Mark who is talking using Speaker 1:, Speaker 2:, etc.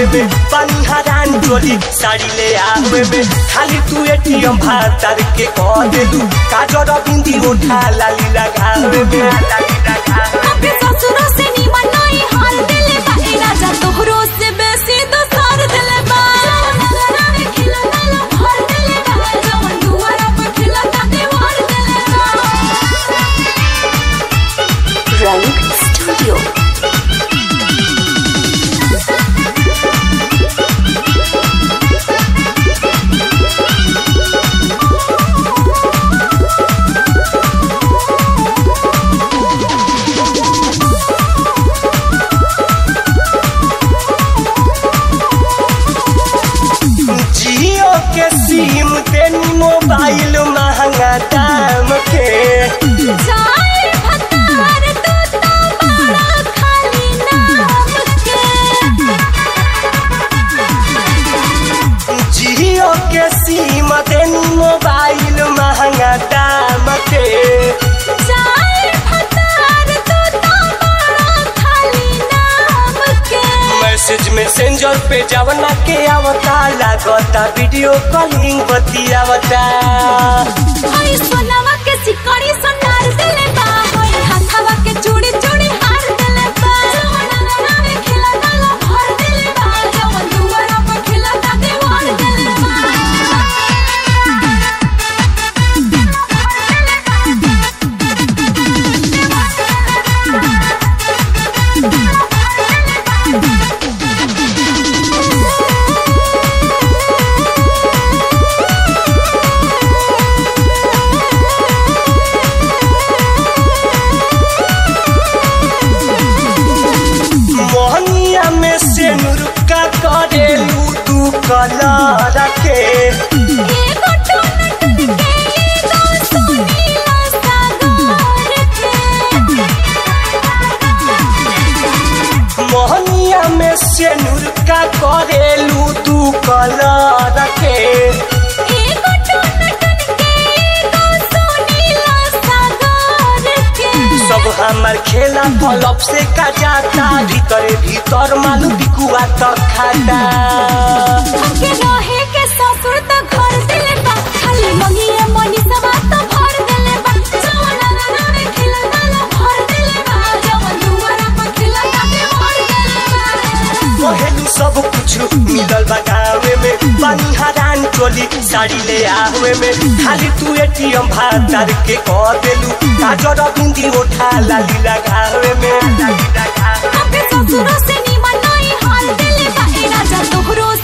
Speaker 1: में पानी हरान चोली साड़ी ले आवे में खाली तू एटीएम भातर के कह दे दू काजर बिंदी उठा लाली लगावे में लाली लगावे
Speaker 2: अपने ससुरों से निमन नहीं हाल दिले बा ए राजा तोहरो से बेसी दोसर दिले बा नजरा में खिला ताला भर दिले बा जवन दुआरा पर खिला ता दीवार दिले बा
Speaker 3: रंग स्टूडियो
Speaker 1: जियो के सिम तेनी मोबाइल महंगा दाम के
Speaker 2: जाए भतार तू तो बड़ा खाली नाम के
Speaker 1: जियो के सिम तेनी मोबाइल महंगा दाम के
Speaker 2: जाए भतार तू तो बड़ा खाली नाम के
Speaker 1: मैसेज मैसेंजर पे जवना के आवता लागता वीडियो कॉलिंग बतियावता
Speaker 2: हई सोनावा के सिकड़ी सोनार दिले बा हई हाथावा के चूड़ी चूड़ी हार दिले बा सोना में खिला ताला भर दिले बा जवन दुआरा पर खिला ता दीवार दिले बा
Speaker 1: मोहनिया में से नुरुका करेलू तू कलर के
Speaker 2: एगो टोन टन के एगो सोनीला सागर के
Speaker 1: मोहनिया में से नुरुका करेलू तू कलर के
Speaker 2: एगो टोन टन के एगो सोनीला सागर के
Speaker 1: सब हमार खेला पलप से का जाता भीतरे भीतर मालू बिकुआ तक खाता
Speaker 2: हमके रहे के ससुर त घर दिले बा खाली मंगिए मनी सवा त भर दिले बा जवन नाना में खिला ताला भर दिले बा जवन दुआरा पर खिला ताके भर दिले बा
Speaker 1: पहलू सब कुछ मिलल बा गावे में पानी हरान चोली साड़ी ले आवे में खाली तू एटीएम भातर के कह देलू काजर बिंदी उठा लाली लगावे में लाली लगावे
Speaker 2: हमके ससुर से निमन नहीं हाल दिले बा ए राजा तोहरो